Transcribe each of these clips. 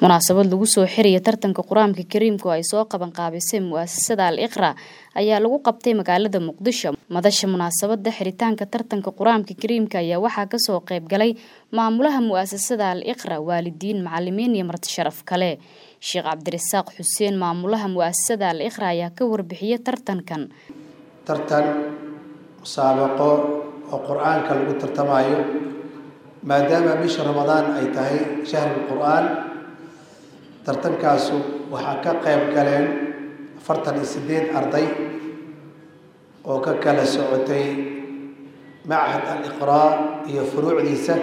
munaasabad lagu soo xiraya tartanka qur-aanka kariimka oo ay soo qaban qaabisay mu'asasada al iqra ayaa lagu qabtay magaalada muqdisho madasha munaasabada xiritaanka tartanka qur-aanka kariimka ayaa waxaa kasoo qayb galay maamulaha mu'asasada al iqra waalidiin macalimiin iyo marti sharaf kale sheekh cabdirasaaq xuseen maamulaha mu'asasada al iqra ayaa ka warbixiyay tartankan tartan musaabaqo oo qur-aanka lagu tartamayo maadaama bisha ramadaan ay tahay shahrul qur-aan tartankaasu waxaa ka qayb galeen afartan iyo siddeed arday oo ka kala socotay machad al-iqraa iyo furuucdiisa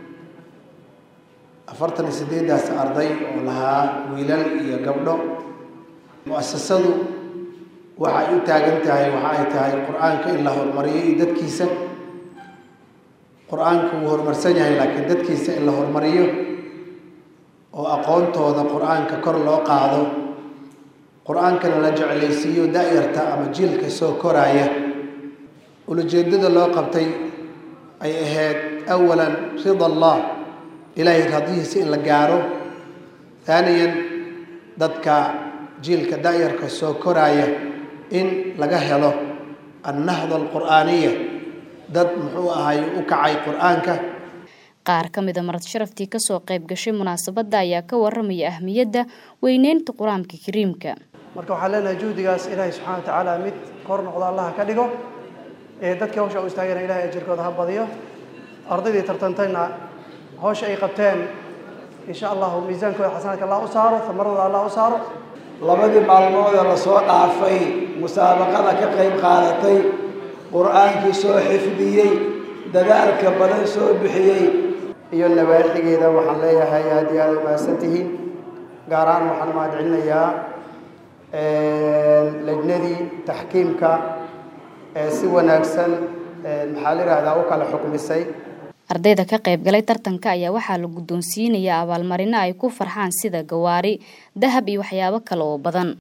afartan iyo siddeeddaas arday oo lahaa wiilal iyo gabdho mu-asasadu waxay u taagan tahay waxa ay tahay qur-aanka in la horumariyo iyo dadkiisa qur-aanka wuu horumarsan yahay laakiin dadkiisa in la horumariyo oo aqoontooda qur-aanka kor loo qaado qur-aankana la jeclaysiiyo da-yarta ama jiilka soo koraaya ulajeedada loo qabtay ay ahayd awalan rida allah ilaahay radihiisa in la gaaro haaniyan dadka jiilka da-yarka soo koraaya in laga helo annahda alqur'aaniya dad muxuu ahay u kacay qur-aanka qaar ka mida marad sharaftii kasoo qayb gashay munaasabadda ayaa ka waramaya ahmiyadda weyneynta qur-aanka kariimka marka waxaan leenahay juhdigaas ilaahay subxana wa tacaala mid kor noqdo allaha ka dhigo ee dadkii hawsha u istaagana ilahay ajirkooda ha badiyo ardaydii tartantayna hawsha ay qabteen insha allahu miisaankooda xasanaadka allah u saaro tamaradooda allah u saaro labadii maalmoodee lasoo dhaafay musaabaqada ka qayb qaadatay qur-aankii soo xifdiyey dadaalka badan soo bixiyey iyo nawaaxigeeda waxaan leeyahay aad iyo aada umahadsan tihiin gaar ahaan waxaan mahad celinayaa lejnadii taxkiimka ee si wanaagsan maxaa la yidhaahdaa u kala xukmisay ardayda ka qayb galay tartanka ayaa waxaa la guddoonsiinayaa abaalmarino ay ku farxaan sida gawaari dahab iyo waxyaabo kale oo badan